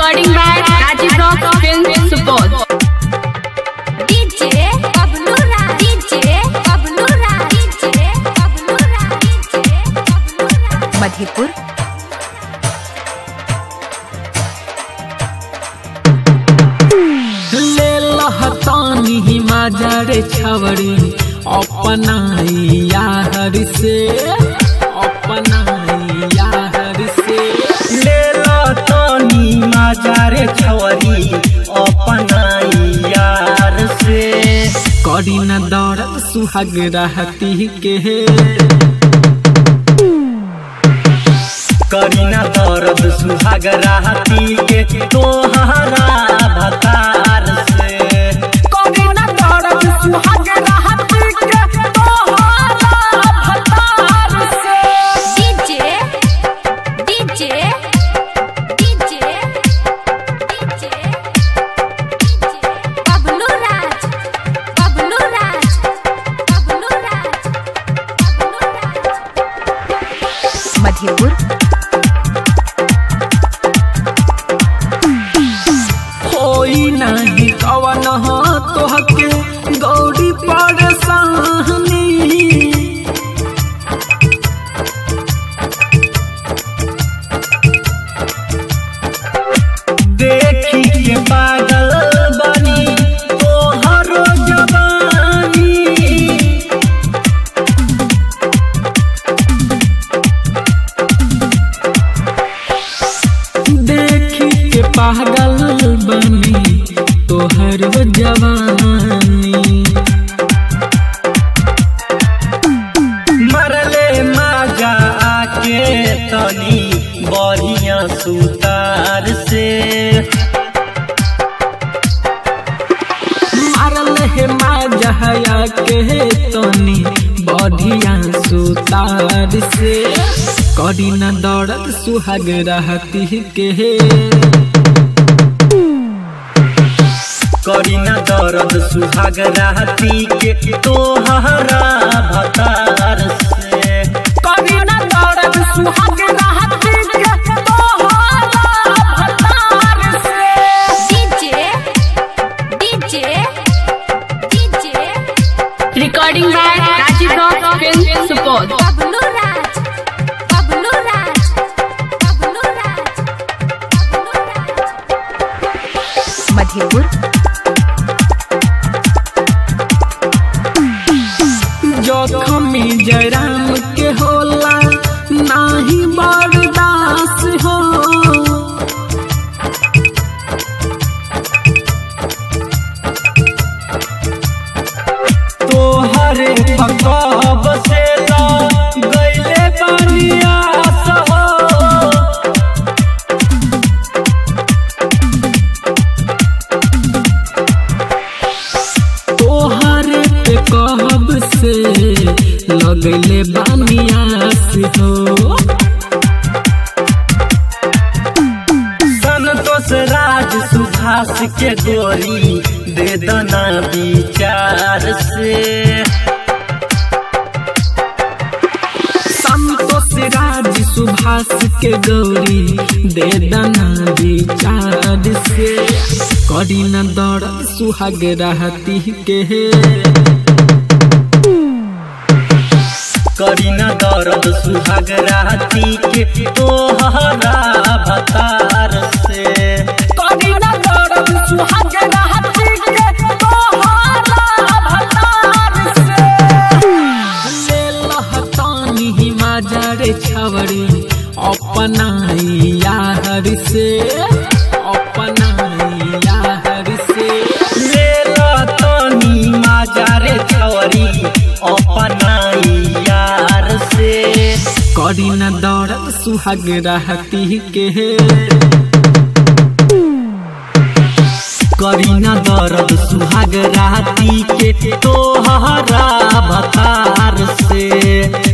Recording by Rajiv Rock Film Support. DJ Pablo Ra DJ Pablo Ra DJ Pablo Ra DJ Pablo Ra Madhepur ले लहतानी माजरे छवड़ी अपनाई यार से अपनाई यार से ले तनी माजारे छवरी अपनाई यार से करी न दौड़त सुहाग रहती के करीना दर्द सुहाग राहती के तोहरा भतार से करी न दौड़त सुहाग रहती के तोहरा भतार से DJ DJ DJ DJ Pablo Raj Pablo Raj Pablo Raj Pablo Raj Madhepur होई नहीं कवन हो तोहके गौरी परेशानी देखी के पागल बनी तोहरो जवानी देखी के पागल बनी तोहर जवानी मरले माजा आके तनी बढ़िया सुतार से मारल हे माजहया के तनी बढ़िया सुतार से करी न दौड़त सुहाग रहती के करीना दर्द सुहाग राहती के तोहरा भतार से करी न दौड़त सुहाग रहती के तोहरा भतार से DJ DJ DJ Recording by Rajiv Rock Film Support. Pablo Raj Pablo Raj Pablo Raj Pablo Raj Madhepur जोखमी Jairam के होला नाही बर्दास हो तोहरे पकब से ला गईले बनिया हो तोहरे पे कहब से लगले बानियास हो संतोष राज सुभाष के गोरी दे दना विचार से संतोष राज सुभाष के गौरी दे दना विचार से करी न दौड़ सुहाग रहती के करीना दर्द सुहाग राहती के तोहरा भतार से करी न दौड़ सुहाग रहती के तोहरा भतार से ले लहतानी माजरे छवड़ी अपनाई यार से अपनाई यार से ले तनी माजारे छवरी अपनाई यार से करी न दौड़ सुहाग रहती के करीना दर्द सुहाग राहती के तोहरा भतार से